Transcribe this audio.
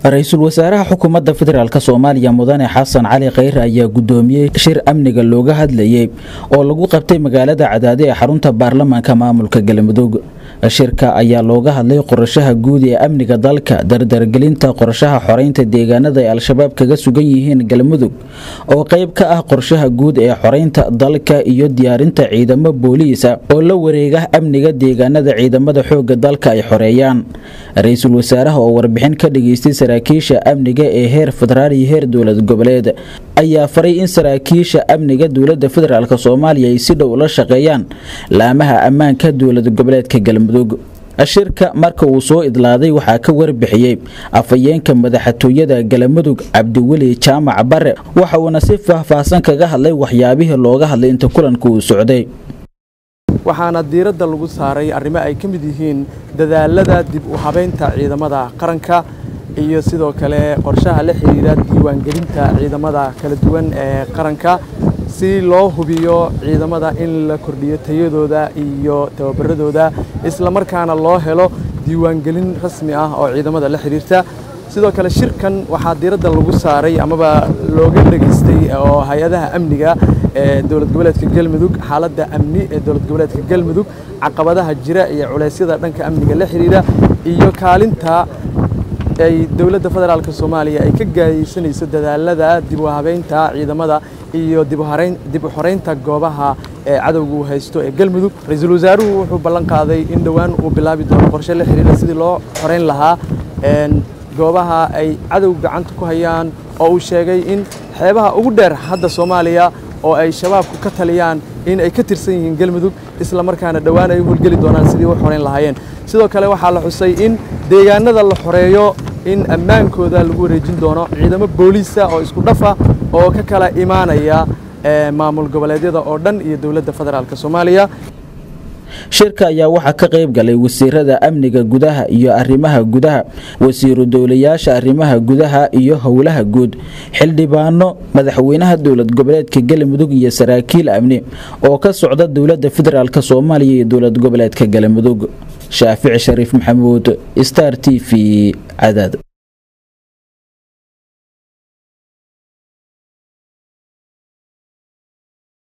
ra-iisul wasaaraha xukuumadda federaalk soomaaliya mudane xasan cali kheyre ayaa gudoomiyey shir amniga looga hadlayay oo lagu qabtay magaalada cadaade ee xarunta baarlamaanka maamulka galmudug shirka ayaa looga hadlay qorashaha guud ee amniga dalka dardargelinta qorshaha xoreynta deegaanada ay al-shabaab kaga sugan yihiin galmudug oo qayb ka ah qorshaha guud ee xoreynta dalka iyo diyaarinta ciidamo booliisa oo la wareega amniga deegaanada ciidamada xooga dalka ay xoreeyaan ra-iisul wasaaraha oo warbixin ka dhageystay saraakiisha amniga ee heer federaal iyo heer dowlad goboleed ayaa faray in saraakiisha amniga dowlada federaalk soomaaliya ay si dhow la shaqeeyaan laamaha ammaanka dowlad goboleedka galmudug shirka marka uu soo idlaaday waxaa ka warbixiyey afhayeenka madaxtooyada galmudug cabdiweli jaamac bare waxa uuna si faahfaahsan kaga hadlay waxyaabihii looga hadlay inta kulanka uu socday waxaana diiradda lagu saaray arrimo ay ka mid yihiin dadaalada dib u habaynta ciidamada qaranka iyo sidoo kale qorshaha la xidhiira diiwaangelinta ciidamada kala duwan ee qaranka si loo hubiyo ciidamada in la kordhiyo tayadooda iyo tababaradooda islamarkaana loo helo diiwaangelin rasmi ah oo ciidamada la xidhiirta sidoo kale shirkan waxaa diiradda lagu saaray amaba looga dhegaystay oo hay-adaha amniga ee dowlad goboleedka galmudug xaaladda amni ee dowlad goboleedka galmudug caqabadaha jira iyo culeysyada dhanka amniga la xidhiira iyo kaalinta ay dowladda federaalk soomaaliya ay ka gaayeysanayso dadaalada dib u habeynta ciidamada iyo dib u xoreynta goobaha ee cadowga uu haysto ee galmudug ra-iisul wasaaruhu wuxuu ballan qaaday in dhowaan uu bilaabi doono qorshe la xidhiira sidii loo xoreyn lahaa goobaha ay cadowga gacanta ku hayaan oo uu sheegay in xeebaha ugu dheer hadda soomaaliya oo ay shabaabku ka taliyaan in ay ka tirsan yihiin galmudug isla markaana dhowaan ay u howlgeli doonaan sidii u xoreyn lahaayeen sidoo kale waxaa la xusay in deegaanada la xoreeyo in ammaankooda lagu wareejin doono ciidamo booliisa oo isku dhafa oo ka kala imaanaya maamul goboleedyada oo dhan iyo dowladda federaalk soomaaliya shirka ayaa waxaa ka qayb galay wasiirada amniga gudaha iyo arrimaha gudaha wasiiru dowlayaasha arrimaha gudaha iyo howlaha guud xildhibaano madaxweynaha dowlad goboleedka galmudug iyo saraakiil amni oo ka socda dowladda federaalk soomaaliya iyo dowlad goboleedka galmudug shaafici shariif maxamuud star t v cadaad